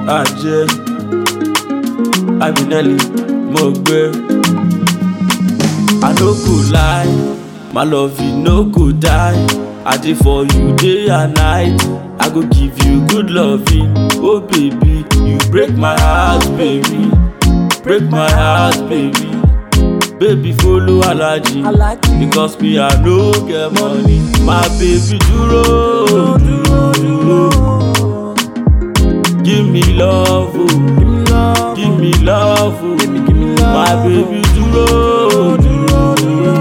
ajé abinelli mo gbé i no go lie my love you no go die i dey for you day and night i go give you good loving oh baby you break my heart baby break my heart baby baby follow alaji because me i no get money my baby dúró dúró dúró give me love oh give me love oh my baby dúró dúró dúró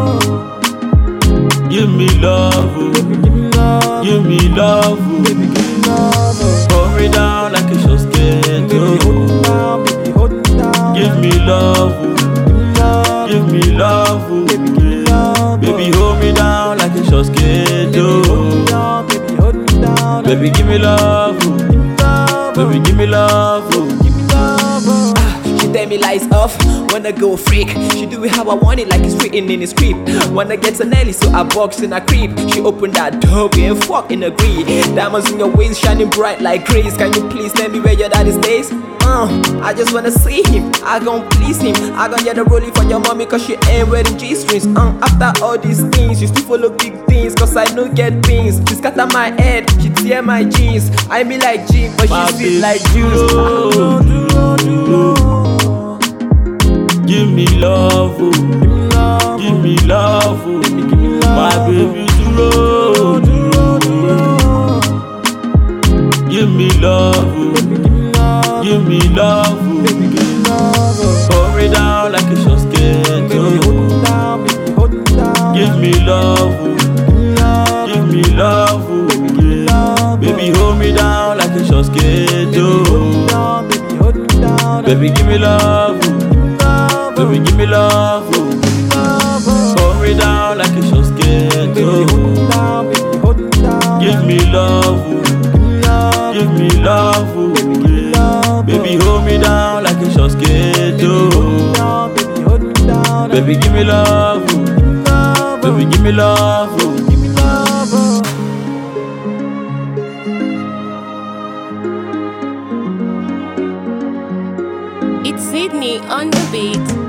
give me love oh give me love oh hold me down like a short skirt oh give me love oh give me love oh baby hold me down like a short skirt oh baby give me love oh baby give me love oh. She tell me lights off, wanna go freak. She do it how I want it, like it's written in the script. Wanna get to Nelly, so I box in a creep. She opened that door, we ain't fucking agree. Diamonds in your waist, shining bright like grace. Can you please tell me where your daddy stays? Uh, I just wanna see him, I gon' please him. I gon' get a rollie for your mommy, cause she ain't wearing G strings. Uh, after all these things, you still follow big things, cause I no get things. She scatter my head, she tear my jeans. I be like Jim, but My she sweet baby like juice. dúró dúró dúró give me love oh give me love oh my baby dúró dúró dúró give me love oh give me love oh hold me down like a short skirt oh give me love oh give me love oh baby hold me down like a short skirt oh. Baby, give me love, oh. baby, give me love, oh. Hold me down like a short skirt, oh. Give me love, oh. give me love, oh. Baby, hold me down like a short skirt, oh. Baby, give me love, oh. baby, give me love, oh. It's Sydney on the beat.